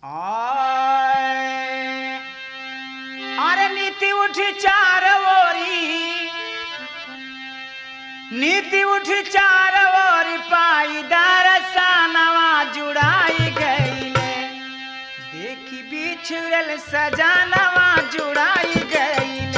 आय अरे नीति उठी चार ओरी नीति उठी चार ओरी पाई दरसनवा जुड़ाई गईले देखी बिछुड़ल सजानवा जुड़ाई गईले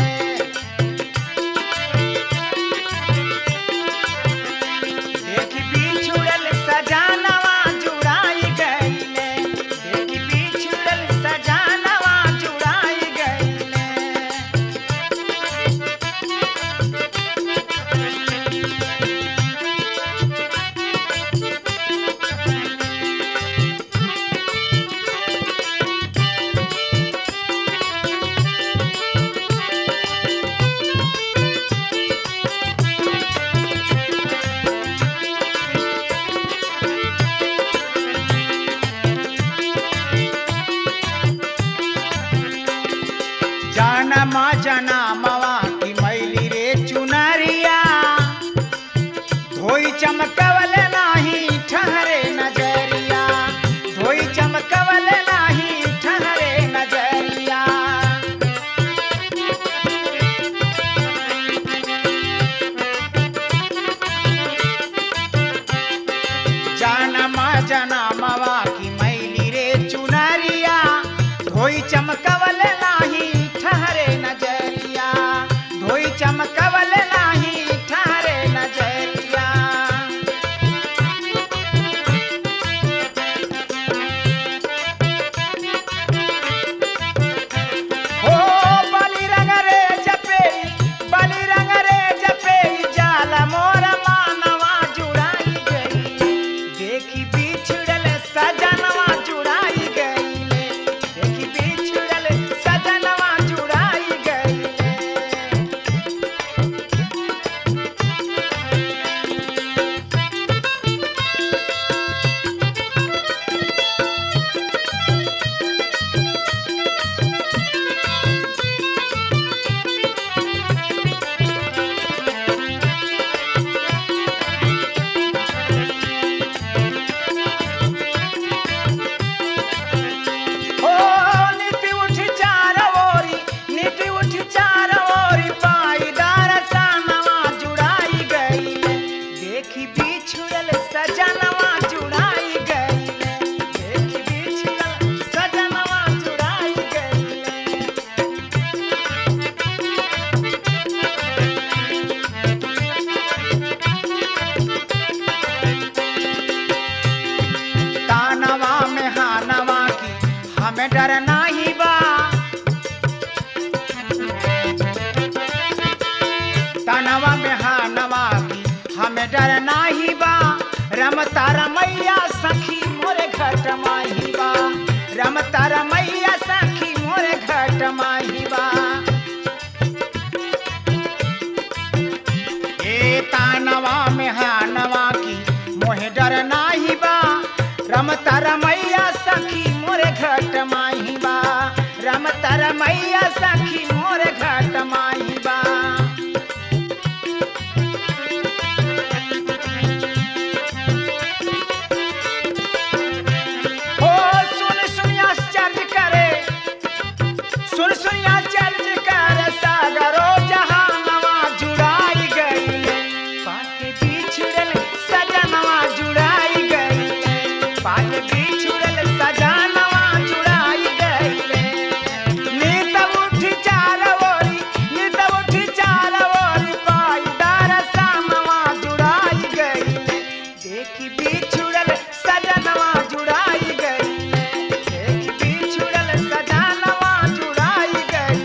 देखी बिछुड़ल सजानवा जुड़ाई गईले देखी बिछुड़ल सजानवा जुड़ाई गईले जनम जनमवा की मैली रे चुनरिया धोई चमकवल नाही ठहरे नजरिया धोई चमकवल नाही ठहरे नजरिया जनम जनमवा की मैली रे चुनरिया धोई चमकवल नाही ठहरे नजरिया धोई चमकवल नाही ठहरे नजरिया हो बलि रंग रे जपे बलि रंग रे जपे जाल मोर मानवा जुड़ाई गई देखी बिछड़ल सजनवा जुड़ाई गईले देखी बिछड़ल सजनवा जुड़ाई गईले ओ नीति उठी चार ओरी नीति उठी चार ओरी पाई दरसनवा जुड़ाई गईले देखी बिछुड़ल सजनवा जुड़ाई गईले देखी बिछुड़ल सजनवा जुड़ाई गईले तानवा में हानवा की हमें डर नाही बा तानवा में हानवा की हमें डर नाही बा रमता रमैया सखी मोरे घट माही बा रमता रमैया सखी मोरे घट माही बा ए तानवा में हानवा की मोहे डर नाही बा रमता रमैया सखी मोरे घट माही बा रमता रमैया सखी मोरे घट माही बा ओ सुन सुन आश्चर्य करे सुन सुन आश्चर्य करे सागरो जहानवा जुड़ाई गई पाके बिछुड़ल सजनवा जुड़ाई गई पाके बिछुड़ल सजनवा जुड़ाई गई नीत उठी चार ओरी नीत उठी चार ओरी पाई दरसनवा जुड़ाई गई देखी बिछुड़ल सजनवा जुड़ाई गई देखी बिछुड़ल सजनवा जुड़ाई गई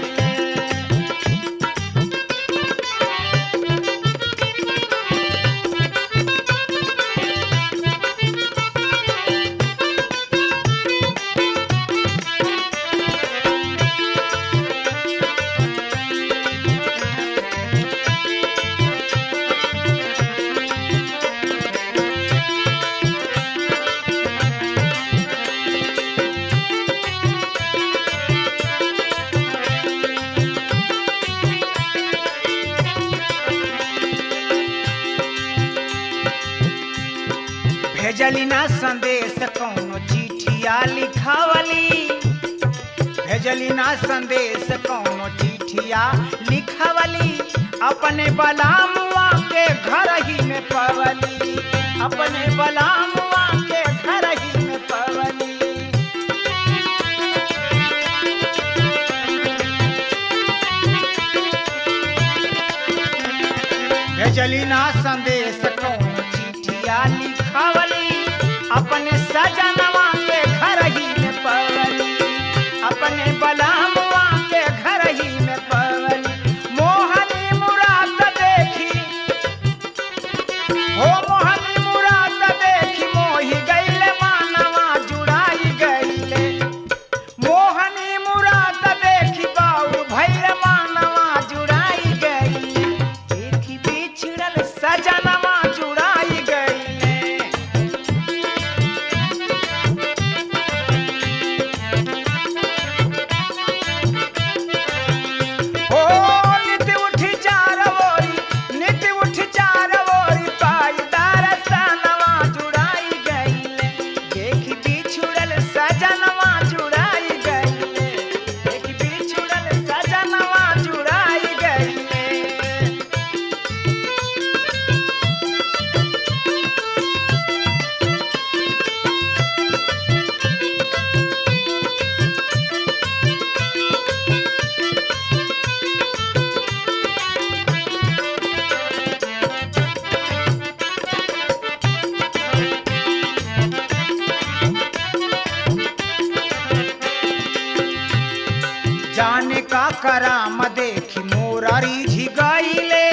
भेजली ना संदेश कौनो चिठिया चिठिया लिखावली भेजली ना संदेश कौनो चिठिया लिखवली अपने बलामुआ के घर ही में पवली अपने बलामुआ के घर ही में पवली भेजली ना संदेश कौनो चिठिया लिखवली अपने सजनवा के घर ही में पवली अपने बलामुआ के घर ही में पवली मोहनी मुराद देखी हो मोहनी मुराद देखी मोही गईले मानवा जुड़ाई गईले मोहनी मुराद देखी बाऊ भैर मानवा जुड़ाई गईले देखी बिछड़ल सजनवा जुड़ाई गईले ओ नित उठी चार ओरी नित उठी चार ओरी पाईदार सनवा जुड़ाई गईले देखी बिछुड़ल सजनवा जुड़ाई गईले देखी बिछुड़ल सजनवा जुड़ाई गईले जाने का कराम देखी मोरारी झिगाइले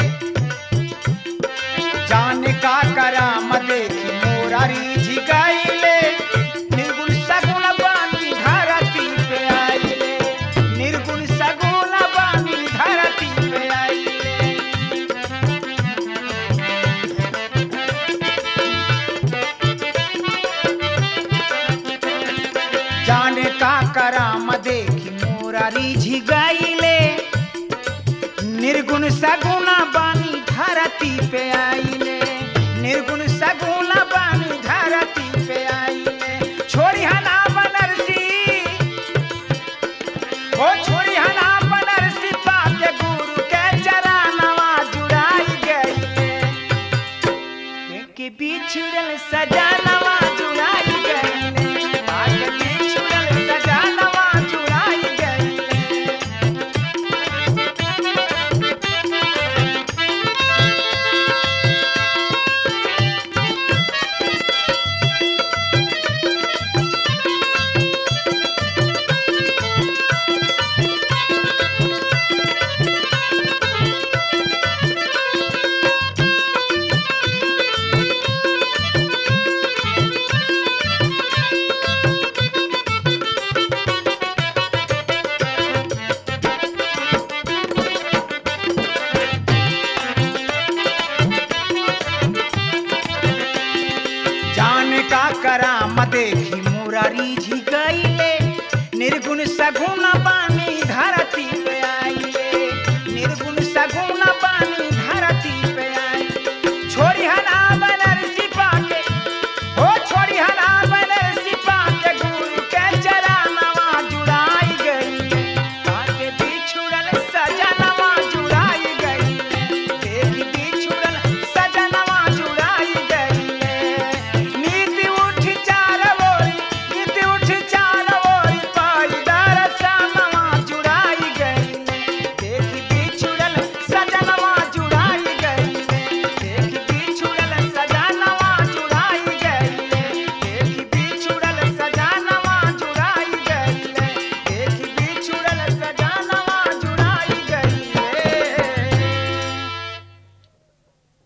जाने का कराम देखी मोरारी झिगाइले निर्गुण सगुण बानी धरती पे आइले निर्गुण सगुण बानी धरती पे आइले जाने का कराम देखी मोरारी झिगाइले निर्गुण सगुण बानी धरती पे आइले निर्गुण सगुण बानी धरती पे आइले छोड़ी हना बनरसी हो छोड़ी हना बनरसी पाके गुरु के चरणवा जुड़ाई गईले के बिछड़ल सजनवा जुड़ाई गईले आके बिछड़ल सजनवा जुड़ाई गईले जाने का कराम देखी मुरारी झी गईले निर्गुण सगुण